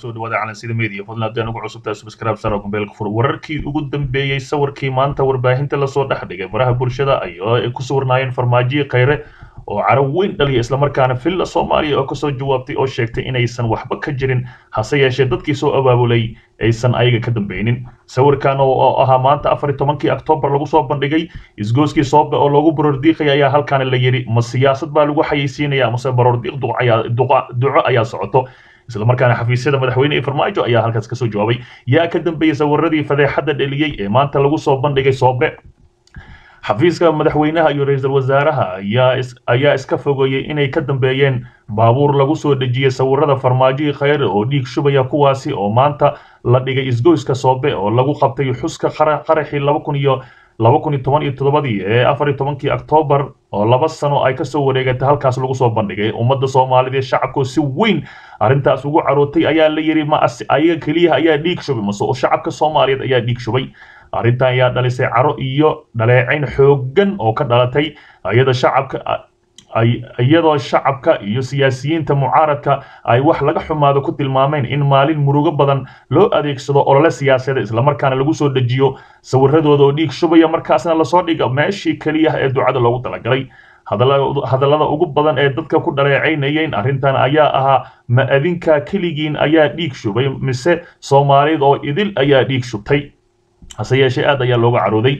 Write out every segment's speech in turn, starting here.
kusoo dhawaada calansida media fadlan haddii anugu cusubtaa subscribe saro gombeelka fur wararkii ugu dambeeyey sawirkii maanta warbaahinta lasoo dhex dhigay baraha bulshada ayoo ay ku sawirnaayeen farmaajiyi khayre oo carab weyn dhaliya islamarkaana villa soomaaliya oo kasoo jawaabtay oo sheegtay inaysan waxba ka jirin hase yeeshee dadkii soo abaabulay aysan ayaga ka dambeynin sawirkan oo ahaa maanta afar iyo tobankii octoobar lagu soo bandhigay isgooskii soobe oo loogu barordiiqaya ayaa halkan la yidhi ma siyaasad baa lagu xayeysiinaya mase barordiiq duco ayaa socoto islamarkaana xafiisyada madaxweyne ee farmaajo ayaa halkaas kasoo jawaabay yaa ka dambeeyey sawiradii fadeexadda dheliyey ee maanta lagu soo bandhigay soobe xafiiska madaxweynaha iyo ra-iisul wasaaraha ayaa iska fogeeyey inay ka dambeeyeen baabuur lagu soo dhejiyey sawirada farmaajihii khayre oo dhiig shubaya kuwaasi oo maanta la dhigay isgoyska soobe oo lagu qabtay xuska qaraxii laba kun iyo laba kun iyo toban iyo toddobadii ee afar iyo tobankii octoobar oo laba sano ay kasoo wareegatay halkaas lagu soo bandhigay ummadda soomaaliyeed shacabkoo si weyn arrintaas ugu carootay ayaa la yidhi ma ayaga keliyaha ayaa dhiig shubay mase shacabka soomaaliyeed ayaa dhiig shubay arrintan ayaa dhalisay caro iyo dhaleecayn xooggan oo ka dhalatay iyada shacabka iyadoo shacabka iyo siyaasiyiinta mucaaradka ay wax laga xumaado ku tilmaameen in maalin murugo badan loo adeegsado olole siyaasadeed islamarkaana lagu soo dejiyo sawiradooda oo dhiig shubaya markaasna lasoo dhiga meeshii keliyaha ee ducada loogu talagalay hadallada ugu badan ee dadka ku dhaleecaynayeen arrintan ayaa ahaa ma adinka keligiin ayaa dhiig shubay mise soomaaliyad oo idil ayaa dhiig shubtay hase yeeshee aad ayaa looga carooday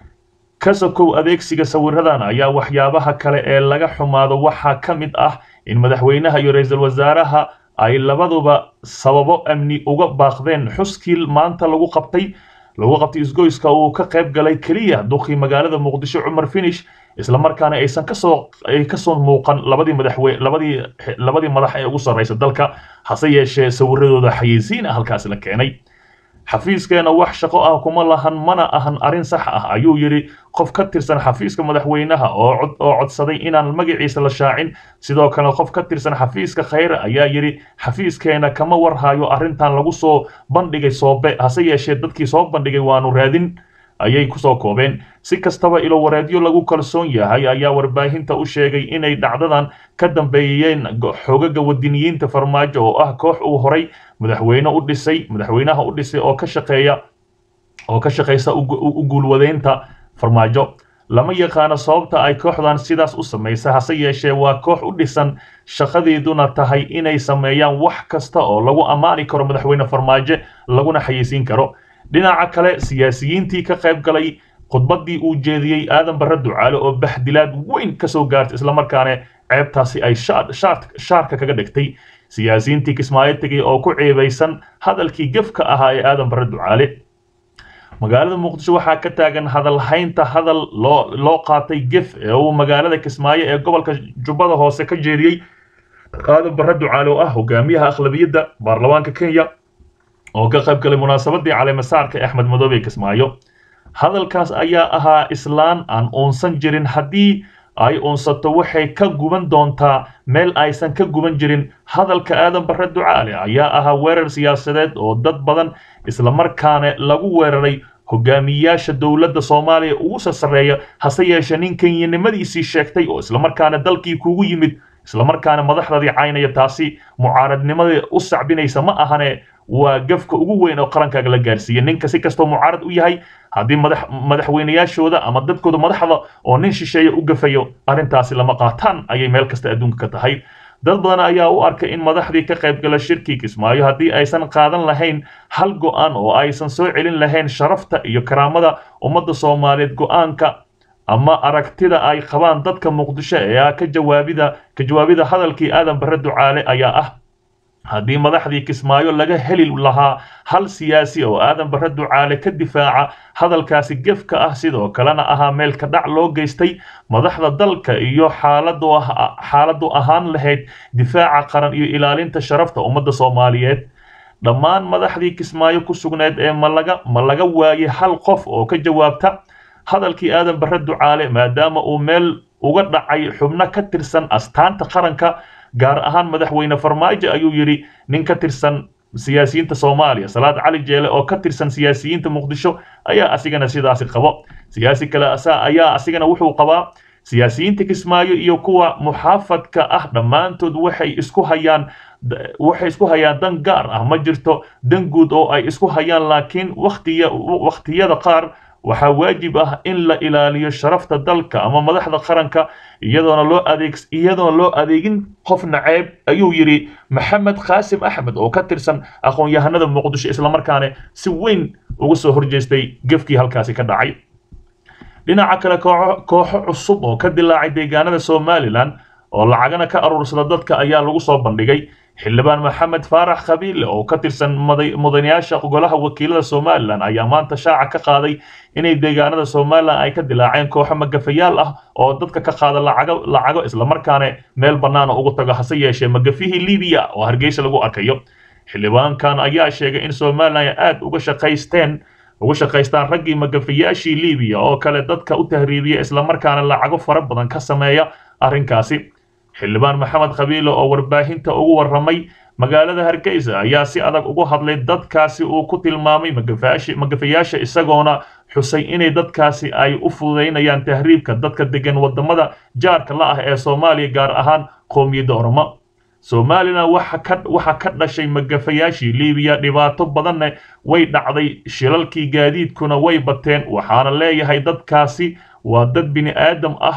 kasakow adeegsiga sawiradan ayaa waxyaabaha kale ee laga xumaado waxaa ka mid ah in madaxweynaha iyo ra-iisul wasaaraha ay labaduba sababo amni uga baaqdeen xuskii maanta lagu qabtay lagu qabtay isgoyska uu ka qayb galay keliya duqii magaalada muqdisho cumar finish islamarkaana aysan kasoo ay kasoo muuqan labadii madaxweyne labadii labadii madax ee ugu sarreysa dalka hase yeeshee sawiradooda xayeysiin ah halkaasi la keenay xafiiskeena wax shaqo ah kuma lahan mana ahan arrin sax ah ayuu yidhi qof ka tirsan xafiiska madaxweynaha oo codsaday inaan magaciisa la shaacin sidoo kale qof ka tirsan xafiiska khayre ayaa yidhi xafiiskeena kama warhayo arrintan lagu soo bandhigay soobe hase yeeshee dadkii soo bandhigay waanu raadin ayay kusoo koobeen si kastaba ilo wareedyo lagu kalsoon yahay ayaa warbaahinta u sheegay inay dhacdadan ka dambeeyeen xogaga wadiniyiinta farmaajo oo ah koox uu horay madaxweyne u dhisay madaxweynaha u dhisay oo ka shaqeeya oo ka shaqeysa u guulwadeynta farmaajo lama yaqaano sababta ay kooxdan sidaas u samaysa hase yeeshee waa koox u dhisan shaqadeeduna tahay inay sameeyaan wax kasta oo lagu ammaani karo madaxweyne farmaajo laguna xayeysiin karo dhinaca kale siyaasiyiintii ka qayb galay khudbaddii uu jeediyey aadan barre ducaale oo baxdilaad weyn kasoo gaartay islamarkaana ceebtaasi ay shaarka kaga dhigtay siyaasiyiintii kismaayo tegay oo ku ceebaysan hadalkii gefka ahaa ee aadan barre ducaale magaalada muqdisho waxaa ka taagan hadalhaynta hadal loo loo qaatay gef ee uu magaalada kismaayo ee gobolka jubbada hoose ka jeediyey aadan barre ducaale oo ah hogaamiyaha akhlabiyadda baarlamaanka kenya oo ka qayb galay munaasabadii caleemasaarka ee axmed madoobe kismaayo hadalkaas ayaa ahaa islaan aan uunsan jirin haddii ay uunsato waxay ka guban doontaa meel aysan ka guban jirin hadalka aadan barre ducaale ayaa ahaa weerar siyaasadeed oo dad badan islamarkaana lagu weeraray hogaamiyayaasha dowladda soomaaliya ugu sarsareeya hase yeeshee nin kenyanimadiisii sheegtay oo islamarkaana dalkii kugu yimid islamarkaana madaxdadii caynaya taasi mucaaradnimada u sacbinaysa ma ahane waa gafka ugu weyn oo qarankaaga la gaarsiiyey ninka si kastoo mucaarad u yahay haddii madaxweynayaashooda ama dadkooda madaxda oo nin shisheeya u gafayo arrintaasi lama qaataan ayay meel kasta adduunka ka tahay dad badan ayaa u arkay in madaxdii ka qaybgala shirkii kismaayo haddii aysan qaadan lahayn hal go-aan oo aysan soo celin lahayn sharafta iyo karaamada ummadda soomaaliyeed go-aanka ama aragtida ay qabaan dadka muqdisho ee ka jawaabida ka jawaabida hadalkii aadan barre ducaale ayaa ah haddii madaxdii kismaayo laga heli lahaa hal siyaasi oo aadan barre ducaale ka difaaca hadalkaasi gefka ah sidoo kalena ahaa meelka dhac loo geystay madaxda dalka iyo xaaladu ahaan lahayd difaaca qaran iyo ilaalinta sharafta ummadda soomaaliyeed dhammaan madaxdii kismaayo ku sugneed ee malaga ma laga waayey hal qof oo ka jawaabta hadalkii aadan barre ducaale maadaama uu meel uga dhacay xubno ka tirsan astaanta qaranka gaar ahaan madaxweyne farmaajo ayuu yidhi nin ka tirsan siyaasiyiinta soomaaliya salaad cali jeele oo ka tirsan siyaasiyiinta muqdisho ayaa asigana sidaasi qabo siyaasi kale ayaa asigana wuxuu qabaa siyaasiyiinta kismaayo iyo kuwa muxaafadka ah dhammaantood waxay isku hayaan waxay isku hayaan dan gaar ah ma jirto dan guud oo ay isku hayaan laakiin waqtiya waqtiyada qaar waxaa waajib ah in la ilaaliyo sharafta dalka ama madaxda qaranka iyadoona loo adeeg iyadoona loo adeegin qof naceeb ayuu yidhi maxamed qaasim axmed oo ka tirsan aqoon-yahanada muqdisho islamarkaana si weyn uga soo horjeestay gefkii halkaasi ka dhacay dhinaca kale kooxo cusub oo ka dilaacay deegaanada somalilan oo lacagana ka aruursada dadka ayaa lagu soo bandhigay xildhibaan maxamed faarax khabiile oo ka tirsan mudanayaasha golaha wakiilada somalilan ayaa maanta shaaca ka qaaday inay deegaanada somalilan ay ka dilaaceen kooxo magafayaal ah oo dadka ka qaada lacago lacago islamarkaana meel bannaana ugu tago hase yeeshee magafihii libiya oo hargeysa lagu arkayo xildhibaankan ayaa sheegay in somalilan aad uga shaqaysteen uga shaqaystaan raggii magafayaashii libiya oo kale dadka u tahriibiya islamarkaana lacago fara badan ka sameeya arrinkaasi xildhibaan maxamed khabiile oo warbaahinta ugu warramay magaalada hargeysa ayaa si adag ugu hadlay dadkaasi uu ku tilmaamay magafayaasha isagoona xusay inay dadkaasi ay u fududaynayaan tahriibka dadka degan wadamada jaarka la ah ee soomaaliya gaar ahaan qoomiyadda oromo somalilan waxa ka dhashay magafayaashii libiya dhibaato badanna way dhacday shilalkii gaadiidkuna way bateen waxaana leeyahay dadkaasi waa dad bini aadam ah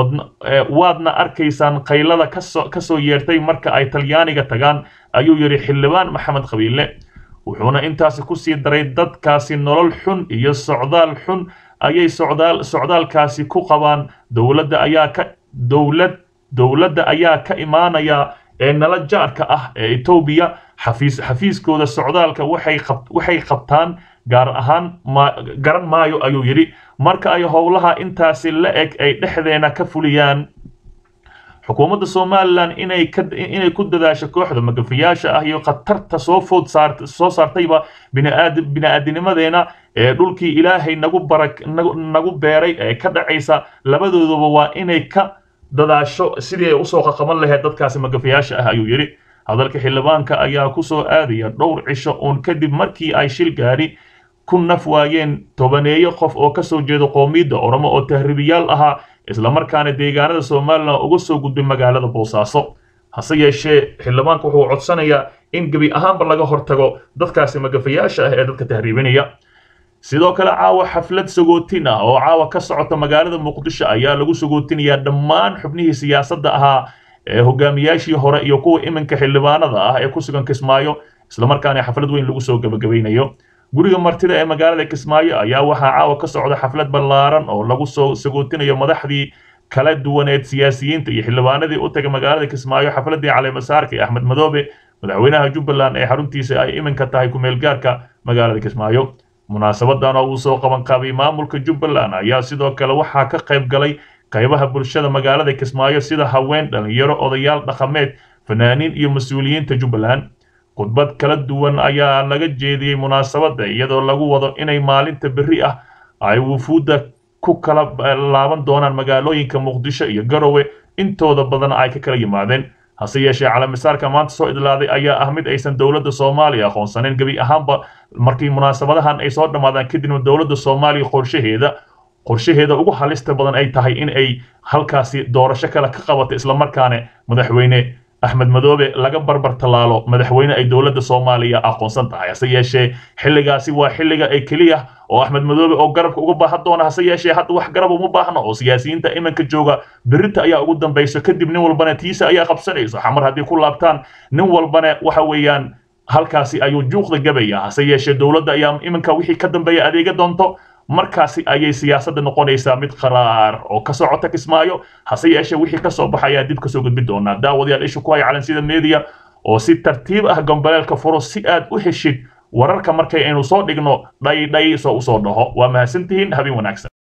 waadna arkaysaan qaylada kasoo yeertay marka ay talyaaniga tagaan ayuu yidhi xildhibaan maxamed khabiile wuxuuna intaasi kusii daray dadkaasi nolol xun iyo socdaal xun ayay socdaal socdaalkaasi ku qabaan dowladda ayaa ka dowlad dowladda ayaa ka imaanaya ee nala jaarka ah ee etoobiya xafiis xafiiskooda socdaalka waxay qab waxay qabtaan gaar ahaan ma garan maayo ayuu yidhi marka ay howlaha intaasi la eg ay dhexdeena ka fuliyaan xukuumadda somalilan inay ka inay ku dadaasho kooxda magafayaasha ah iyo khatarta soo food saart soo saartayba biniaad bini-aadinimadeena ee dhulkii ilaahay nagu barak nagu nagu beeray ee ka dhacaysa labadooduba waa inay ka dadaasho sidii ay usoo qaqaban lahayd dadkaasi magafayaasha ah ayuu yidhi hadalka xildhibaanka ayaa ku soo aadaya dhowr cisho uun kadib markii ay shil gaadhi ku naf waayeen tobaneeyo qof oo ka soo jeeda qoomiyadda oromo oo tahriibiyaal ahaa islamarkaana deegaanada somalilan uga soo gudbay magaalada boosaaso hase yeeshee xildhibaanka wuxuu codsanayaa in gebi ahaanba laga hortago dadkaasi magafayaasha ah ee dadka tahriibinaya sidoo kale caawa xaflad sagootin ah oo caawa ka socota magaalada muqdisho ayaa lagu sagootinayaa dhammaan xubnihii siyaasadda ahaa ee hogaamiyaashii hore iyo kuwa iminka xildhibaanada ah ee ku sugan kismaayo islamarkaana xaflad weyn lagu soo gebagabaynayo guriga martida ee magaalada kismaayo ayaa waxaa caawa ka socda xaflad ballaaran oo lagu soo sagootinayo madaxdii kala duwaneed siyaasiyiinta iyo xildhibaanadii u tagay magaalada kismaayo xafladii caleemasaarka ee axmed madoobe madaxweynaha jubbaland ee xaruntiisa ay iminka tahay ku-meelgaarka magaalada kismaayo munaasabadan oo uu soo qaban qaabay maamulka jubbaland ayaa sidoo kale waxaa ka qayb galay qaybaha bulshada magaalada kismaayo sida haween dhalinyaro odayaal dhaqameed fanaaniin iyo mas-uuliyiinta jubbaland khudbad kala duwan ayaa laga jeediyey munaasabadda iyadoo lagu wado inay maalinta berri ah ay wufuudda ku kala laaban doonaan magaalooyinka muqdisho iyo garowe intooda badan ay ka kala yimaadeen hase yeeshee calamisaarka maanta soo idlaaday ayaa ah mid aysan dowladda soomaaliya aqoonsaneyn gebi ahaanba markii munaasabadahan ay soo dhammaadaan kadibna dowladda soomaaliya qorshaheeda qorshaheeda ugu halista badan ay tahay in ay halkaasi doorasho kale ka qabato islamarkaana madaxweyne axmed madoobe laga barbar tallaalo madaxweyne ay dowladda soomaaliya aqoonsan tahay hase yeeshee xilligaasi waa xilliga ay keliya oo axmed madoobe oo garabka uga baahan doona hase yeeshee hadda wax garab uma baahno oo siyaasiyiinta iminka jooga berrinta ayaa ugu dambayso kadib nin walbana tiisa ayaa qabsanayso xamar haddii ku laabtaan nin walbana waxa weeyaan halkaasi ayuu juuqda gabaya hase yeeshee dowladda ayaa iminka wixii ka dambeeya adeega doonto markaasi ayay siyaasadda noqonaysaa mid qaraar oo ka socota kismaayo hase yeeshee wixii ka soo baxayaa dib kasoo gudbi doonaa daawadayaal isha ku haya calansida media oo si tartiib ah gambaleelka furo si aad u heshid wararka markay aynu soo dhigno dhaydhay soo usoo dhaho waa mahadsantihiin habeen wanaagsan